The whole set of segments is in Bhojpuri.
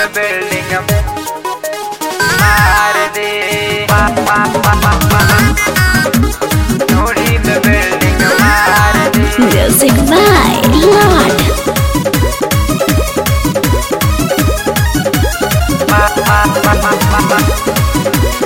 में बिल्डिंग मार दे पा पा पा पा पा ढोड़ी में बिल्डिंग मार दे Music by Lord. पा पा पा पा पा पा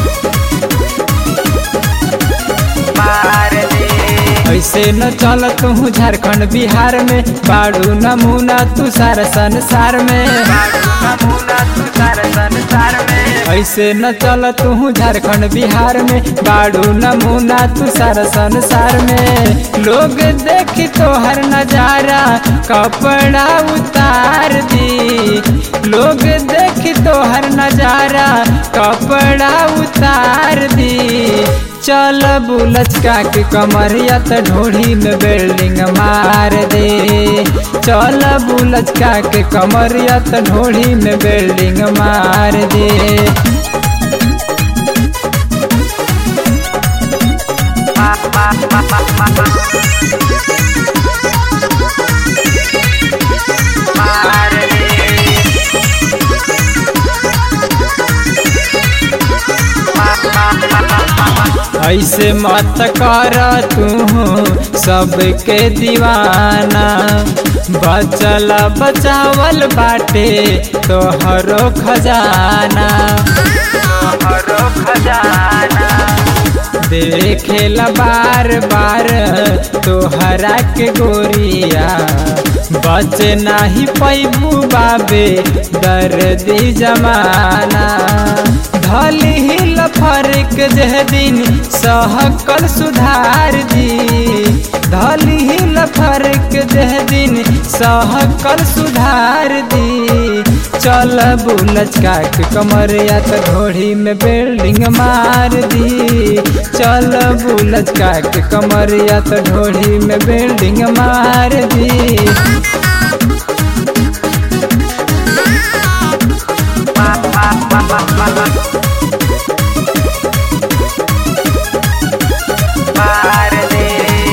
मार दे ऐसे न चल तू झारखंड बिहार में बाड़ू नमूना तू सारा संसार में नमूना तू सारा संसार में ऐसे न चल तू झारखंड बिहार में बाड़ू नमूना तू सारा संसार में लोग देखी तो हर नजारा कपड़ा उतार दी लोग देखी तो हर नजारा कपड़ा उतार दी चल बुलचका के कमरिया त ढोढ़ी में बिल्डिंग मार दे चल बुलचका के कमरिया त ढोढ़ी में बिल्डिंग मार दे पा पा पा पा पा पा मार दे पा पा पा पा पा ऐसे मत कर तू सबके दीवाना बचल बचावल बाटे तोहरो खजाना हरो खजाना देखेला बार बार तोहरा के गोरिया बच नाही पैबू बाबे दर्दी जमाना धली हिल फरक जह दिन सहकल सुधार दी धली हिल फरक जह दिन सहकल सुधार दी चल बुलचका के कमरिया त ढोढ़ी में बिल्डिंग मार दी चल बुलचका के कमरिया त ढोढ़ी में बिल्डिंग मार दी पा पा पा पा पा पा मार दे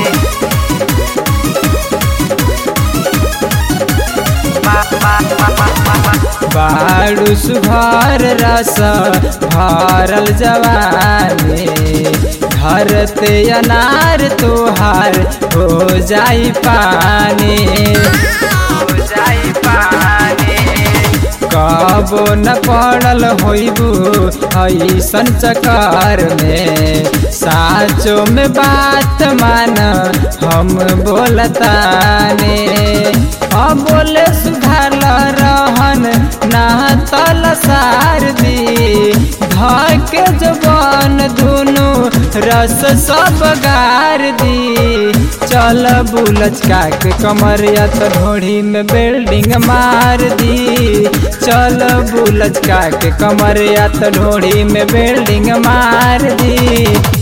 पा पा पा पा पा पा बाड़ू सुघर रस भरल जवानी धरते अनार तोहार हो जाई पानी हो जाई पानी कबो न पड़ल होइबू ऐसन चकर में साचो में बात मान हम बोलताने अब बोले सुधार रहन ना तल सार दी धके जबान दुनु रस सब गार दी चल बुलचका के कमरिया त ढोढ़ी में बिल्डिंग मार दी चल बुलचका के कमरिया त ढोढ़ी में बिल्डिंग मार दी